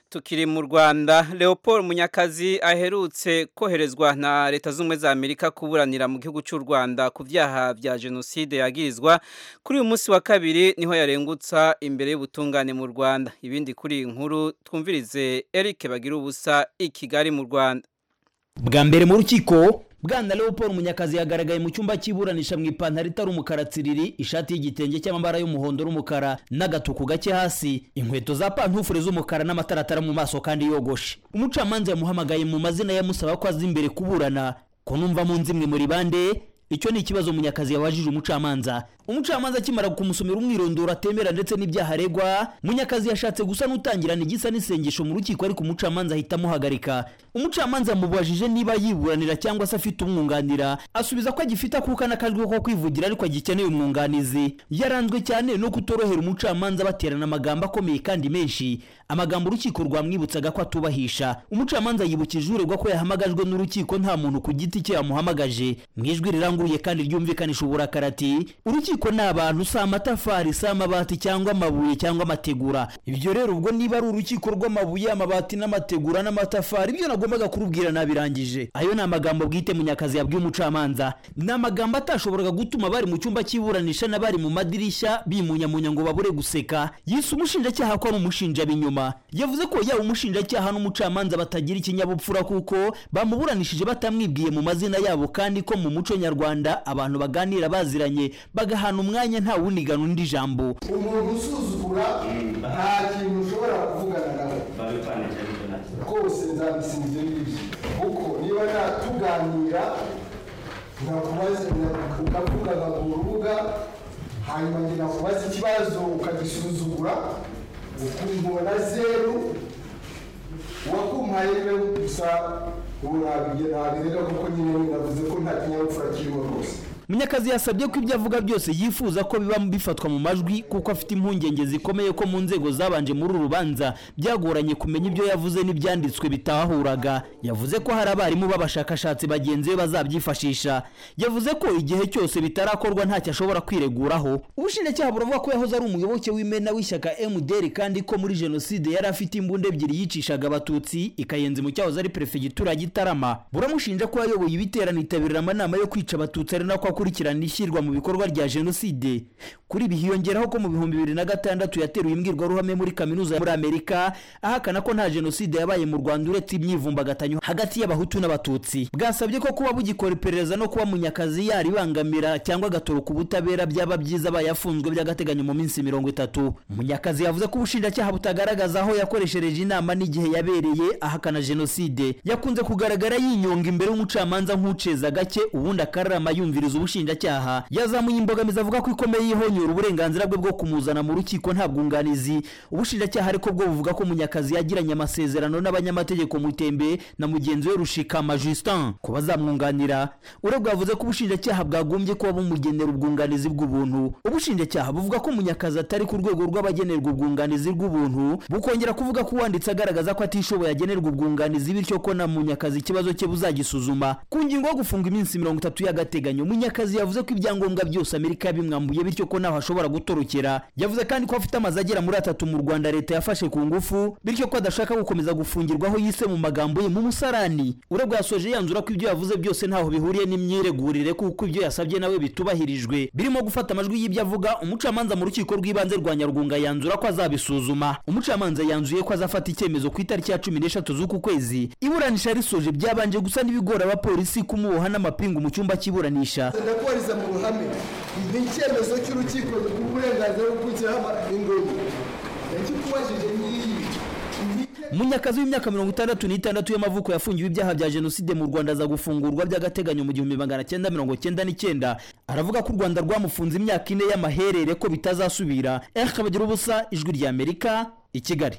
tukiri mu rwanda leopold munyakazi aherutse koherezwa na leta z'ubumwe za amerika kuburanira mu gihugu cy'u rwanda ku byaha bya jenoside yagirizwa kuri uyu munsi wa kabiri niho yarengutsa imbere y'ubutungane mu rwanda ibindi kuri iyi nkuru twumvirize eric bagira ubusa i kigali mu rwanda bwa mbere mu rukiko bwana leopold munyakazi yagaragaye mu cyumba cy'iburanisha mu ipantaro itari umukara tsiriri ishati y'igitenge cy'amabara y'umuhondo n'umukara n'agatuku gake hasi inkweto za pantufure z'umukara n'amataratara mu maso kandi yogoshe umucamanza yamuhamagaye mu mazina yamusaba ko aza imbere kuburana ko numva mu nzimwe muri bande icyo ni ikibazo munyakazi yabajije umucamanza umucamanza akimara kumusomera umwirondoro atemera ndetse n'ibyaha aregwa munyakazi yashatse gusa n'utangirana igisa n'isengesho mu rukiko ariko umucamanza ahita amuhagarika umucamanza yamubajije niba yiburanira cyangwa se afite umwunganira asubiza ko agifite akuka n'akajwi ko kwivugira ariko agikeneye umwunganizi yaranzwe cyane no kutorohera umucamanza baterana amagambo akomeye kandi menshi amagambo urukiko rwamwibutsaga ko atubahisha umucamanza yibukije uregwa ko yahamagajwe n'urukiko nta muntu ku giti cye yamuhamagaje mu ijwi riranguruye kandi ryumvikanisha uburakari ati urukiko urukiko ni abantu si amatafari si amabati cyangwa amabuye cyangwa amategura ibyo rero ubwo niba ari urukiko rw'amabuye amabati n'amategura n'amatafari ibyo nagombaga kurubwira nabirangije ayo ni amagambo bwite munyakazi yabwiye umucamanza ni amagambo atashoboraga gutuma bari mu cyumba cy'iburanisha n'abari mu madirishya bimunyamunya ngo babure guseka yise umushinjacyaha ko ari umushinjabinyuma yavuze ko yaba umushinjacyaha n'umucamanza batagira ikinyabupfura kuko bamuburanishije batamwibwiye mu mazina yabo kandi ko mu muco nyarwanda abantu baganira baziranye bagaha ahantu umwanya nta wunigana undi jambo umuntu usuzugura nta kintu ushobora kuvugana nawe rwose nzabisimbye ngibyo kuko niba natuganira nkakubaza ukavuga ku rubuga hanyuma njye nakubaza ikibazo ukagisuzugura ukumubona zeru wakumpaye we gusa ubu nabirega kuko nyine navuze ko nta kinyabupfura kirimo rwose munyakazi yasabye ko ibyo avuga byose yifuza ko biba bifatwa mu majwi kuko afite impungenge zikomeye ko mu nzego zabanje muri uru rubanza byagoranye kumenya ibyo yavuze n'ibyanditswe bitahahuraga yavuze ko hari abarimu b'abashakashatsi bagenzi be bazabyifashisha yavuze ko igihe cyose bitarakorwa ntacyo ashobora kwireguraho ubushinjacyaha buravuga ko yahoze ari umuyoboke w'imena w'ishyaka mdr kandi ko muri jenoside yari afite imbunda ebyiri yicishaga abatutsi ikayenza mu cyahoze ari perefegitura ya gitarama buramushinja ko yayoboye ibiterane itabiriramo amanama yo kwica abatutsi ari nako akurikirana ishyirwa mu bikorwa rya jenoside kuri ibi hiyongeraho ko mu bihumbi bibiri na gatandatu yateruye imbwirwaruhame muri kaminuza muri amerika ahakana ko nta jenoside yabaye mu rwanda uretse imyivumbagatanyo hagati y'abahutu n'abatutsi bwasabye ko kuba bugikora iperereza no kuba munyakazi yaribangamira cyangwa agatoroka ubutabera byaba byiza abaye afunzwe by'agateganyo mu minsi mirongo itatu munyakazi yavuze ko ubushinjacyaha butagaragaza aho yakoreshereje inama n'igihe yabereye ahakana jenoside yakunze kugaragara yinyonga imbere y'umucamanza nk'uceza gake ubundi akararama yumviriza ubushinjacyaha yazamuye imbogamizi avuga ko ikomeye yihonyora uburenganzira bwe bwo kumuzana mu rukiko nta bwunganizi ubushinjacyaha ariko bwo buvuga ko munyakazi yagiranye amasezerano n'abanyamategeko mutembe na mugenzi we rushikama justin ku bazamwunganira urebwa yavuze ko ubushinjacyaha bwagombye kuba bumugenera ubwunganizi bw'ubuntu ubushinjacyaha buvuga ko munyakazi atari ku rwego rw'abagenerwa ubwunganizi bw'ubuntu bukongera kuvuga ko uwanditse agaragaza ko atishoboye agenerwa ubwunganizi bityo ko na munyakazi ikibazo cye buzagisuzuma ku ngingo yo gufunga iminsi mirongo itatu y'agateganyo munyakazi munyakazi yavuze ko ibyangombwa byose amerika yabimwambuye bityo ko ntaho ashobora gutorokera yavuze kandi ko afite amazu agera muri atatu mu rwanda leta yafashe ku ngufu bityo ko adashaka gukomeza gufungirwaho yise mu magambo ye mu musarani urebwa yasoje yanzura ko ibyo yavuze byose ntaho bihuriye n'imyiregurire kuko ibyo yasabye nawe bitubahirijwe birimo gufata amajwi y'ibyo avuga umucamanza mu rukiko rw'ibanze rwa nyarwunga yanzura ko azabisuzuma umucamanza yanzuye ko azafata icyemezo ku itariki ya cumi n'eshatu z'uku kwezi iburanisha risoje byabanje gusa n'ibigora abapolisi kumuboha n'amapingu mu cyumba cy'iburanisha ndakubariza mu ruhame ni icyemezo cy'urukiko rw'uburenganzira bwo gukiraho ingoma yakikubajije n'iyi munyakazi w'imyaka mirongo itandatu n'itandatu y'amavuko yafungiwe ibyaha bya jenoside mu rwanda aza gufungurwa by'agateganyo mu gihumbi magana cyenda mirongo cyenda n'icyenda aravuga ko u rwanda rwamufunze imyaka ine y'amaherere ko bitazasubira erika bagira ubusa ijwi ry'amerika i kigali